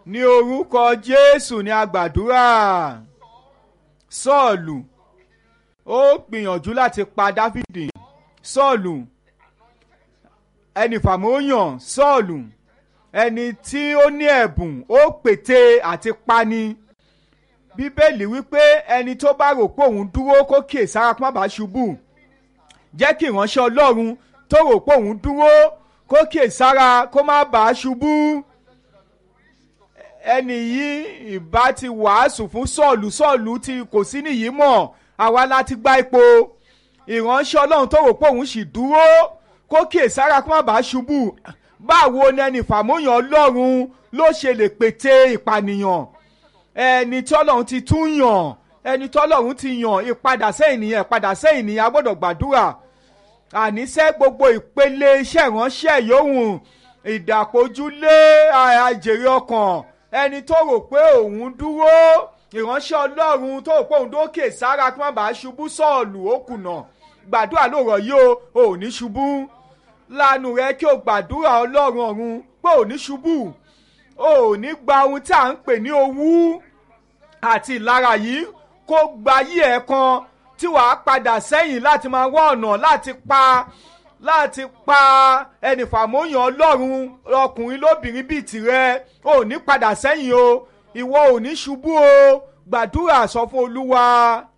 ní orúkọ jésù ní agbàdúrà sọ́ọ̀lù ó gbìyànjú láti pa dáfídì sọ́ọ̀lù ẹni fàmóyàn sọ́ọ̀lù ẹni tí ó ní ẹ̀bùn ó pète àti pani bíbélì wípé ẹni tó bá rò pé òun dúró kó kíyè sára kó má bàa ṣubú jẹ́ kí ìránṣẹ́ ọlọ́run tó rò pé òun dúró kó kíyè sára kó má bàa ṣubú ẹni yìí ìbá ti wàásù fún sọ́ọ̀lù sọ́ọ̀lù tí kò sí nìyí mọ̀ àwa láti gba ipò ìránṣẹ́ ọlọ́run tó rò pé òun sì dúró kó kíyè sára kó má bàa ṣubú báwo ni ẹni fàmóyàn ọlọ́run ló ṣe lè pète ìpànìyàn ẹni tí ọlọ́run ti tún yàn ẹni tí ọlọ́run ti yàn ìpadà sẹ́yìn nìyẹn ìpadà sẹ́yìn nìyẹn a gbọ́dọ̀ gbàdúrà àníṣe gbogbo ìpele iṣẹ́ ìránṣẹ́ yòówù ìdàpọ̀jùlé àjèrè ọkàn ẹni tó rò pé òun dúró ìránṣẹ́ ọlọ́run tó rò pé òun dókè sára kí wọ́n bá ṣubú sọ́ọ̀lù ó kùnà gbàdúrà lóòrọ̀ yìí o ò ní ṣubú lánàá rẹ kí o gbàdúrà ọlọ́run ọ̀run pé ò ní ṣubú ò ní gba ohun tí à ń pè ní owú àti ìlara yìí kó gba yí ẹ̀ kan tí wàá padà sẹ́yìn láti máa wá ọ̀nà láti pa láti pa ẹnì fàmóyàn ọlọ́run ọkùnrin lóbìnrin bíi tirẹ̀ ò ní padà sẹ́yìn o ìwọ ò ní ṣubú o gbàdúrà sọ fún olúwa